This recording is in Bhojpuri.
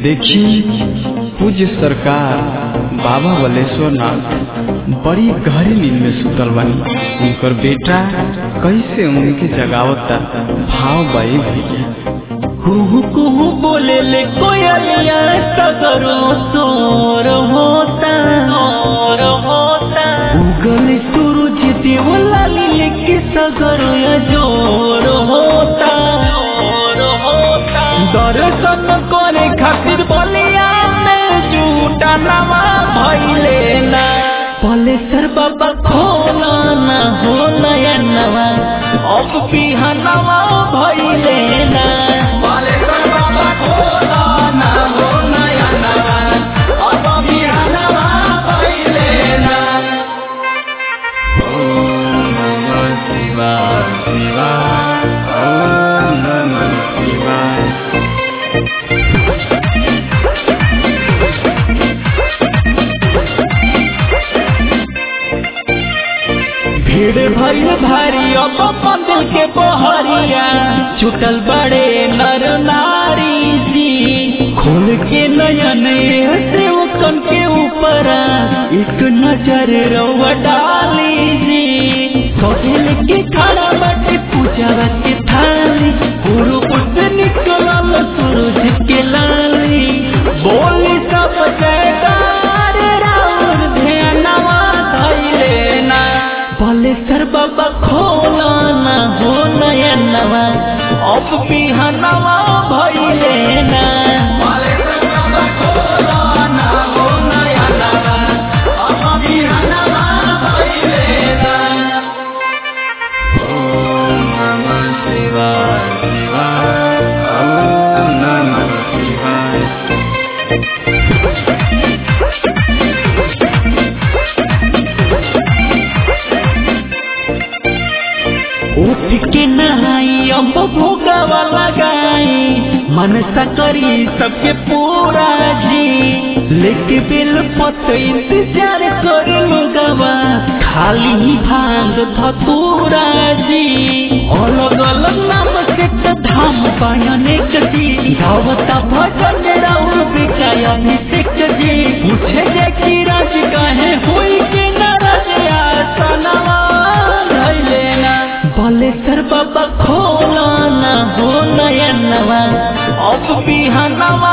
देखी पूज्य सरकार बाबा बलेश्वर नाथ बड़ी गहरी नींद में सुतल बानी उनकर बेटा कैसे उनके जगावता भाव बाई भैया कुहू कुहू बोले ले कोयलिया सगरो सोर होता सोर होता उगल सूरज देव लाली लेके सगरो या जोर होता जोर होता दर्शन करे खातिर बलिया में झूठा नवा भइले ना भले सर बाबा खोला ना हो नया नवा अब बिहानवा भइले ना भले सर बाबा खोला ना हो नया नवा अब बिहानवा भइले ना ओम नमः शिवाय शिवाय ओम नमः शिवाय भीड़ भइल भारी अब मंदिर के बहरिया छुटल बड़े नर नारी जी खोल के नयन से कन के ऊपर एक नजर रवा डाली जी कहल के खड़ा बाटे पूजा के थाली पूर्व से निकलल सूरज के लाली बोली सब जयकार राउर ध्यानवा धैले ना भले सर बाबा खोला ना हो नया नवा अब बिहानवा भइले ना भले सर बाबा खोला ना हो नया नवा अब बिहानवा भइले ना ओम नमः शिवाय शिवाय ओम नमः शिवाय उठ के नहाई अब भोगवा लगाई मन सकरी सबके पूरा जी लेके बिल पत इंतजार कर लोगवा खाली ही भांग धतूरा जी अलग अलग नाम से त धाम पायने जी गावता भजन राउर बिकाय अभिषेक जी पूछे जे की राज काहे होई के नाराज आसनवा धैले ना भले सर बाबा खोला ना हो नया नवा अब बिहानवा